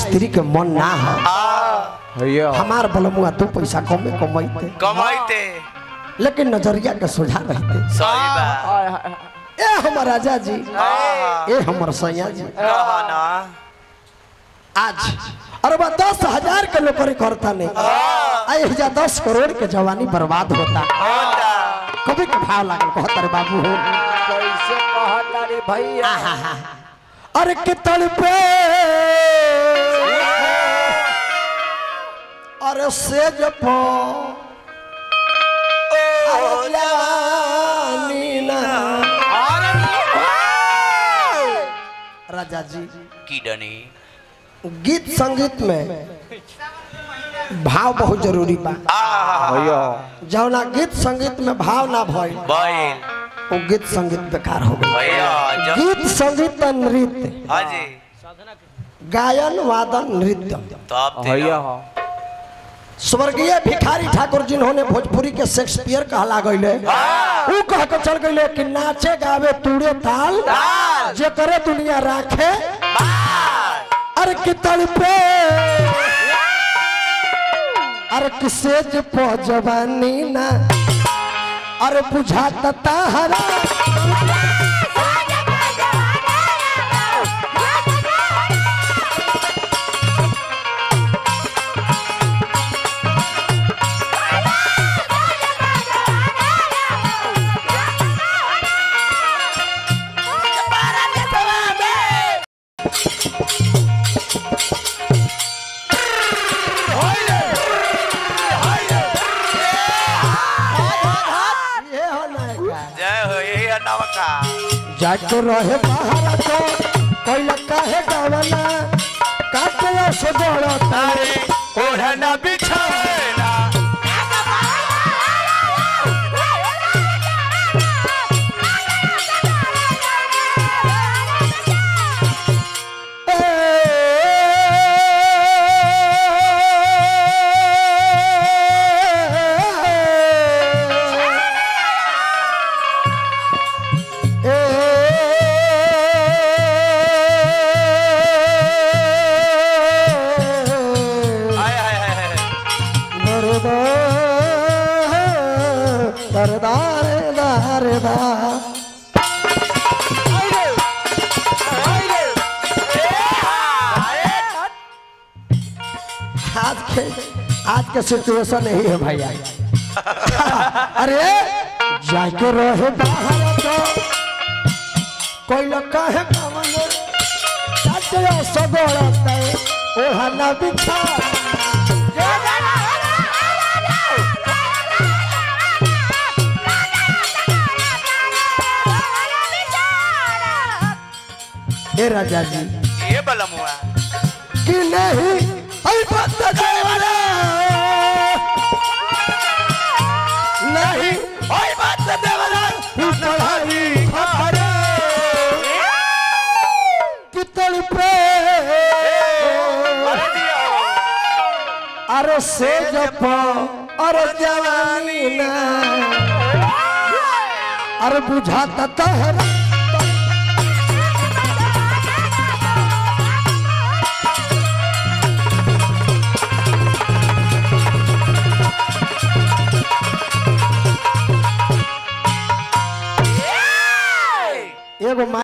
स्त्री के मन ना हो भैया हमार बलमुआ दो पैसा कमे कमाइते कमाइते लेकिन नजरिया के सोझा रहते सही बा हाय, हाय, हाय। ए हमर राजा जी हाँ, ए हमर सैया जी कहा ना आज अरे बा दस हजार के नौकरी करता नहीं आई हजार दस करोड़ के जवानी बर्बाद होता होता कभी के भाव लागल कहता रे बाबू हो कैसे कहता रे भैया अरे के तड़पे अरे से जपो जवानी ना राजा जी कीडनी गीत संगीत में भाव बहुत जरूरी बा आ भैया जौना गीत संगीत में भाव ना भइल बैल वो गीत संगीत बेकार हो गई भैया जब गीत संगीत और नृत्य हाँ जी गायन वादन नृत्य तब भैया स्वर्गीय भिखारी ठाकुर जिन्होंने भोजपुरी के शेक्सपियर कहला गईले ऊ कह के चल गईले कि नाचे गावे तूड़े ताल जे करे दुनिया राखे अरे कि तड़पे अरे किसे जे पो जवानी ना अरे बुझाता ताहरा ये हो नायका जय हो यही है नवका जाके रहे बाहर तो कोई काहे गावना काटे से बड़ा तारे ओढ़ना बिछाना हाय हाय हाय हाय आज के आज के सिचुएशन यही है भैया अरे जाके रहे बाहर तो कोई लोग कहे कमले चाचे सगोड़ते ओढ़ना बिछा हे राजा जी ये बलम हुआ कि नहीं अरे बात देवरा नहीं ओए बात देवरा पढ़ाई खबरे कितल पे अरे दिया अरे से जपो अरे जवानी ना अरे बुझाता तहरा